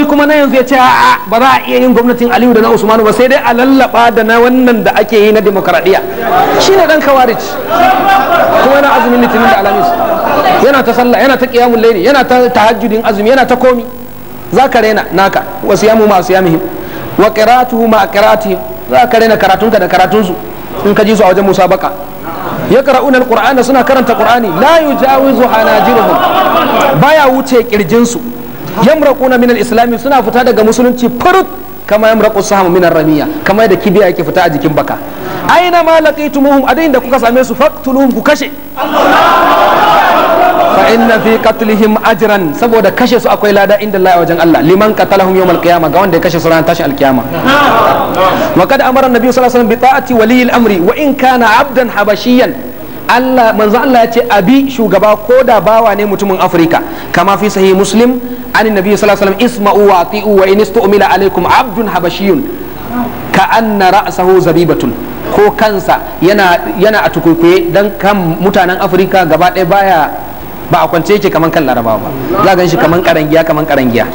wani kuma na yanzu ya ce a'a ba za a iya yin gwamnatin aliyu da na usmanu ba sai dai a lallaba da na wannan da ake yi na demokaradiyya shine dan kawarij kuma yana azumin litinin da alamis yana ta sallah yana ta qiyamul layli yana ta tahajjudin azumi yana ta komi zaka rena naka wa siyamu ma siyamihim wa qira'atuhu ma qira'atihim zaka rena karatunka da karatunsu in ka ji su a wajen musabaka yaqra'una alqur'ana suna karanta qur'ani la yujawizu hanajiruhum baya wuce kirjinsu yamraquna min al-islam suna fita daga musulunci furut kama yamraqu sahamu min ar-ramiya kama da kibiya yake fita a jikin baka aina ma laqitumuhum adain da kuka same su faqtuluhum ku kashe fa inna fi qatlihim ajran saboda kashe su akwai lada inda Allah wajen Allah liman qatalahum yawm al-qiyamah ga wanda ya kashe su ran tashin al-qiyama wa kad amara an-nabi sallallahu alaihi wasallam bi ta'ati wali al-amri wa in kana abdan habashiyan Allah manzo Allah ya ce abi shugaba ko da bawa ne mutumin Afirka kama fi sahih Muslim an nabi sallallahu alaihi wasallam isma'u wa ati'u wa in istu'mila alaikum abdun habashiyun ka anna ra'sahu zabibatun ko kansa yana yana a tukukuye dan kan mutanen Afirka gaba ɗaya baya ba a kwance yake kaman kan Larabawa ba za gan shi kaman karangiya kaman karangiya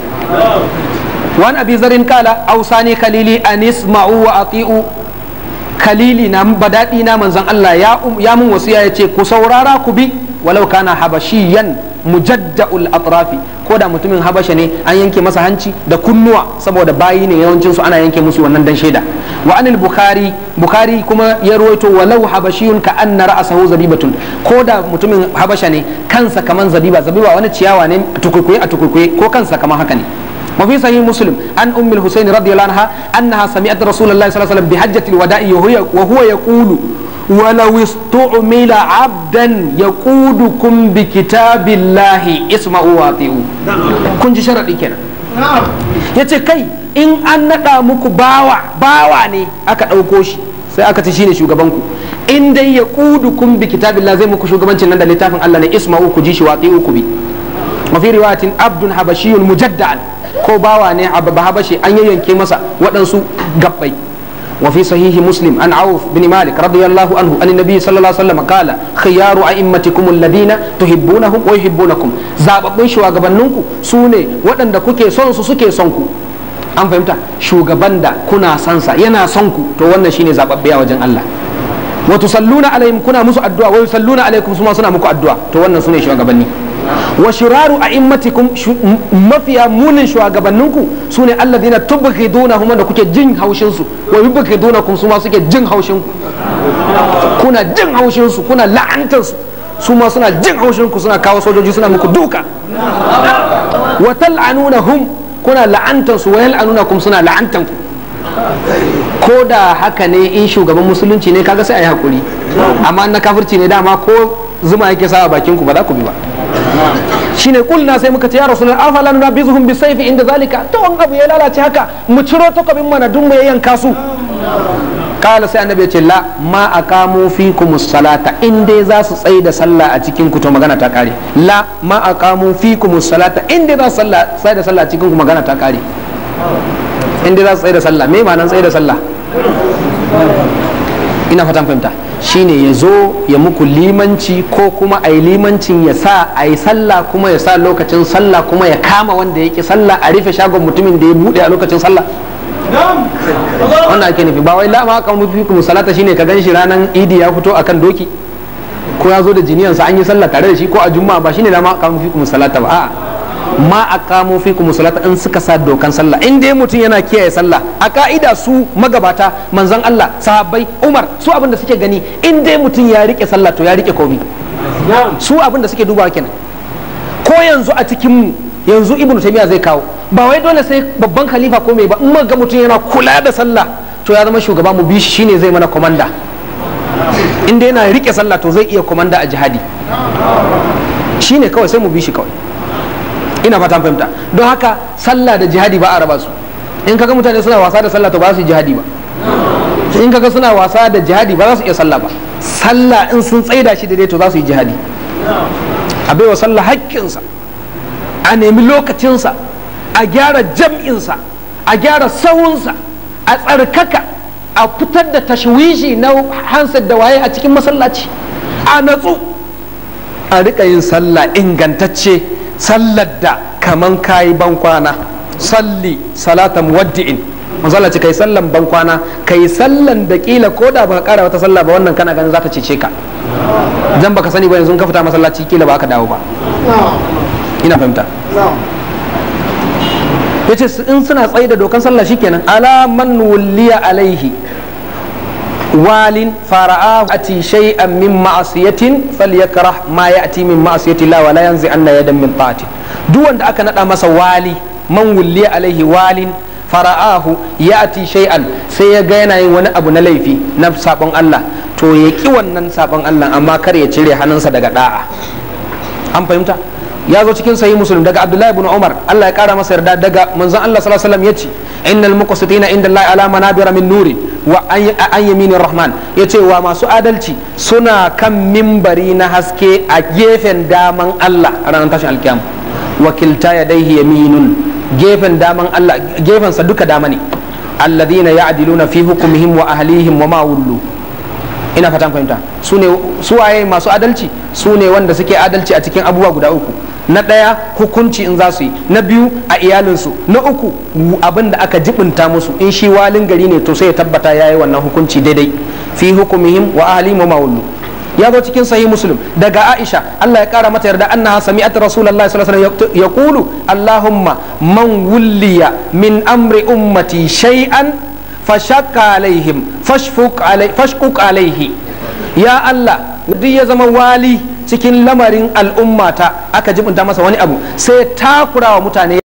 wan abi zarin kala ausani khalili an isma'u wa ati'u kalili na badadi na manzon Allah ya ya mun wasiya yace ku saurara ku bi walau kana habashiyan mujadda'ul atrafi ko da mutumin habasha ne an yanke masa hanci da kunnuwa saboda bayi ne yawancin su ana yanke musu wannan dan shaida wa anil bukhari bukhari kuma ya ruwaito walau habashiyun ka anna ra'sahu zabibatun ko da mutumin habasha ne kansa kaman zabiba zabiba wani ciyawa ne tukukuye a tukukuye ko kansa kaman haka ne وفي صحيح مسلم عن ام الحسين رضي الله عنها انها سمعت رسول الله صلى الله عليه وسلم بحجه الوداع وهو يقول ولو استعمل عبدا يقودكم بكتاب الله اسمعوا واطيعوا كن شرطي كده yace kai in an naɗa muku bawa bawa ne aka ɗauko shi sai aka ci shine shugaban ku in dai ya kun bi kitabillah zai muku shugabancin nan da littafin Allah ne isma'u ku ji shi waqi'u ku bi wa fi riwayatin abdun habashiyun mujadda'an ko bawa ne a habashi an yayyanke masa waɗansu gabbai وفي صحيح مسلم عن عوف بن مالك رضي الله عنه أن النبي صلى الله عليه وسلم قال خيار أئمتكم الذين تحبونهم ويحبونكم zababbun shugabanninku su ne waɗanda kuke son su suke son ku an fahimta shugaban da kuna son sa yana son ku to wannan shine zababbe a wajen Allah wa tusalluna alaihim kuna musu addu'a wa yusalluna alaikum suma suna muku addu'a to wannan sune shugabanni wa shiraru a'immatikum mafiya munin shugabanninku sune alladhina tubghidunahum da kuke jin haushin su wa yubghidunakum su ma suke jin haushin ku kuna jin haushin su kuna la'antar su su ma suna jin haushin ku suna kawo sojoji suna muku duka wa tal'anunahum kuna la'antar su wa yal'anunakum suna la'antar ku ko da haka ne in shugaban musulunci ne kaga sai a yi hakuri amma na kafirci ne dama ko zuma yake sa a bakin ku ba za ku bi ba shine kulna sai muka ce ya rasulullah afala nunabizuhum bisayfi inda zalika to an abu ya lalace haka mu ciro takobin mana dun mu yanka su kala sai annabi ya ce la ma aqamu fikum salata in dai za su tsaye da sallah a cikin ku to magana ta kare la ma aqamu fikum salata in dai za su tsaye da sallah a cikin ku magana ta kare in dai za su tsaye da sallah me ma'anar tsaye da sallah ina fatan fahimta shine ya zo ya muku limanci ko kuma a yi limancin ya sa a yi sallah kuma ya sa lokacin sallah kuma ya kama wanda yake sallah a rufe shagon mutumin da ya bude a lokacin sallah wanda ake nufi ba wai lama aka mutu kuma salata shine ka gan shi ranar idi ya fito akan doki ko ya zo da jiniyansa an yi sallah tare da shi ko a juma'a ba shine lama aka mutu kuma salata ba a'a ma a kamo fi kuma salata in suka sa dokan sallah in dai mutum yana kiyaye sallah a ka'ida su magabata manzon Allah sahabbai Umar su abin da suke gani in dai mutum ya rike sallah to ya rike komai su abin da suke dubawa kenan ko yanzu a cikin mu yanzu ibnu taymiya zai kawo ba wai dole sai babban khalifa ko mai ba in ga mutum yana kula da sallah to ya zama shugaba mu bi shi shine zai mana komanda in dai yana rike sallah to zai iya komanda a jihadi shine kawai sai mu bi shi kawai ina fatan fahimta don haka sallah da jihadi ba a raba su in kaga mutane suna wasa da sallah to ba su jihadi ba in kaga suna wasa da jihadi ba za su iya sallah ba sallah in sun tsaida shi daidai to za su yi jihadi a baiwa sallah haƙƙinsa a nemi lokacinsa a gyara jam'insa a gyara sahunsa a tsarkaka a fitar da tashwishi na hansar da waye a cikin masallaci a natsu a riƙa yin sallah ingantacce sallar da kaman kayi ban kwana salli salata muwaddi'in manzo Allah ce kai sallan ban kwana kai sallan da kila ko da baka kara wata sallah ba wannan kana ganin za ta cece ka dan baka sani ba yanzu ka fita masallaci kila ba ka dawo ba ina fahimta yace in suna tsaye da dokan sallah shikenan ala man wulliya alaihi walin fara'ahu ati shay'an min ma'asiyatin falyakrah ma ya'ti min ma'asiyati la wa la yanzi anna yadan min ta'ati duk wanda aka nada masa wali man wulliya alaihi walin fara'ahu ya'ti shay'an sai ya ga yana yin wani abu na laifi na sabon Allah to ya ki wannan sabon Allah amma kar ya cire hannunsa daga da'a an fahimta ya zo cikin sahih muslim daga abdullahi ibn umar Allah ya kara masa yarda daga manzon Allah sallallahu alaihi wasallam yace innal muqsitina inda Allah ala manabira min nuri wa an yaminir rahman yace wa masu adalci suna kan mimbari na haske a gefen daman Allah a ranar tashin alkiyama wakilta yadaihi yaminun gefen daman Allah gefen sa duka dama ne alladhina ya'diluna fi hukmihim wa ahlihim wa ma wullu ina fatan fahimta su ne suwaye masu adalci su ne wanda suke adalci a cikin abubuwa guda uku na ɗaya hukunci in za su yi na biyu a iyalinsu na uku abin da aka jibinta musu in shi walin gari ne to sai ya tabbata ya yi wannan hukunci daidai fi hukumihim wa ahlihim wa mawullu ya zo cikin sahih muslim daga aisha Allah ya kara mata yarda annaha sami'at rasulullahi sallallahu alaihi wasallam yaqulu allahumma man wulliya min amri ummati shay'an fashakka alaihim fashfuk alaihi ya Allah duk ya zama wali cikin lamarin al'ummata aka jibinta masa wani abu sai takura wa mutane